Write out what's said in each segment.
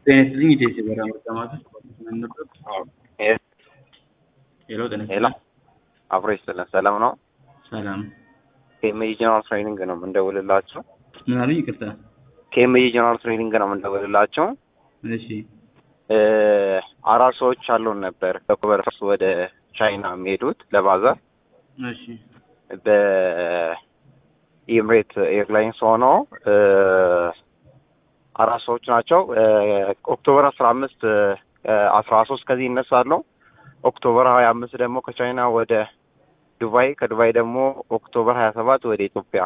ጤና ይስጥልኝ ኢቴስ የበረራ ምርጫ ማዕከል ምን ነበር? ሄሎ ጤና ሄሎ ይስጥልኝ። አብሮ ይስጥልን። ሰላም ነው። ሰላም ኬኤምጂ ጀነራል ትሬኒንግ ነው የምንደውልላቸው። ምን አሉኝ? ይቅርታ። ኬኤምጂ ጀነራል ትሬኒንግ ነው የምንደውልላቸው። እሺ እ አራት ሰዎች አሉን ነበር በኮበርስ ወደ ቻይና የሚሄዱት ለባዛር እሺ በኢምሬት ኤርላይንስ ሆኖ እ አራት ሰዎች ናቸው። እ ኦክቶበር አስራ አምስት አስራ ሶስት ከዚህ ይነሳሉ። ኦክቶበር ሀያ አምስት ደግሞ ከቻይና ወደ ዱባይ ከዱባይ ደግሞ ኦክቶበር ሀያ ሰባት ወደ ኢትዮጵያ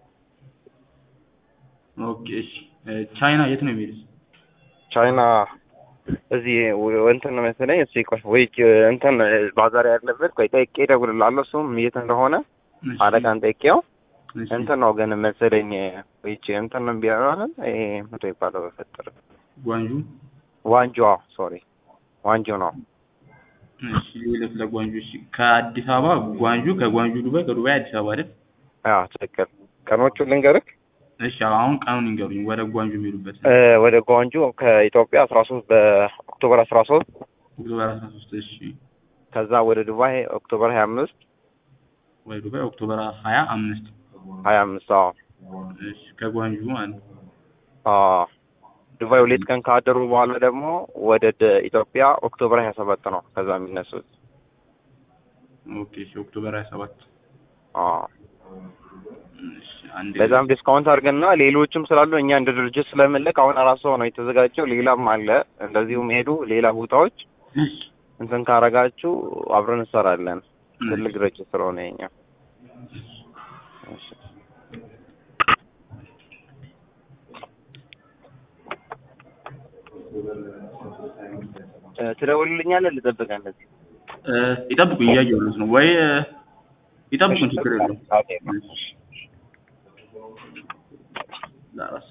ኦኬ እሺ እ ቻይና የት ነው የሚሄዱት? ቻይና እዚህ ወ- እንትን ነው መሰለኝ። እስኪ ቆይ ወይ እንትን ባዛር ያለበት ቆይ ጠይቄ እደውልልሃለሁ። እሱም የት እንደሆነ እሺ፣ አለቃን ጠይቄው እሺ። እንትን ነው ግን መሰለኝ ወይ እንትን ነው ቢያራለን ይሄ ምንድን ነው የሚባለው በፈጠረ ጓንጁ ዋንጆ ሶሪ ዋንጆ ነው። እሺ ሌሎች ለጓንጁ እሺ ከአዲስ አበባ ጓንጁ ከጓንጁ ዱባይ ከዱባይ አዲስ አበባ አይደል? አዎ ትክክል። ቀኖቹን ልንገርህ እሺ አሁን ቀኑን ይንገሩኝ ወደ ጓንጁ የሚሄዱበት እ ወደ ጓንጆ ከኢትዮጵያ አስራ ሶስት በኦክቶበር አስራ ሶስት ኦክቶበር አስራ ሶስት እሺ ከዛ ወደ ዱባይ ኦክቶበር ሀያ አምስት ወደ ዱባይ ኦክቶበር ሀያ አምስት ሀያ አምስት አዎ እሺ ከጓንጁ ማለት ነው። አዎ ዱባይ ሁለት ቀን ካደሩ በኋላ ደግሞ ወደ ደ- ኢትዮጵያ ኦክቶበር ሀያ ሰባት ነው ከዛ የሚነሱት። ኦኬ እሺ ኦክቶበር ሀያ ሰባት አዎ እሺ አንዴ በዛም ዲስካውንት አድርገና ሌሎችም ስላሉ እኛ እንደ ድርጅት ስለምንልክ አሁን አራት ሰው ነው የተዘጋጀው። ሌላም አለ እንደዚሁም ሄዱ ሌላ ቦታዎች እሺ እንትን ካረጋችሁ አብረን እንሰራለን። እሺ። ትልቅ ድርጅት ስለሆነ የኛ እሺ። እ ትደውልልኛለህ? ልጠብቅህ እንደዚህ እ ይጠብቁኝ እያየሁለት ነው ወይ እ ይጠብቁኝ ችግር የለውም። ኦኬ። ለራስ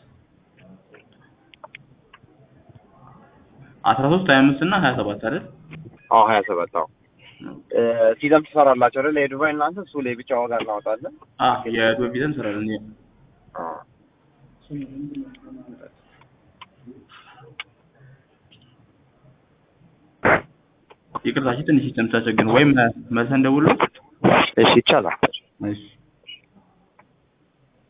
አስራ ሶስት ሀያ አምስት እና ሀያ ሰባት አይደል? አዎ ሀያ ሰባት አዎ እ ሲዘም ትሰራላችሁ አይደል? የዱባይ እናንተ እሱ ላይ ብቻ ዋጋ እናወጣለን። አ የዱባይ ቪዛ እንሰራለን። የ- አዎ ይቅርታ እሺ፣ ትንሽ ሲስተም ተቸገርን ወይም መልሰን ደውሎ እሺ ይቻላል። እሺ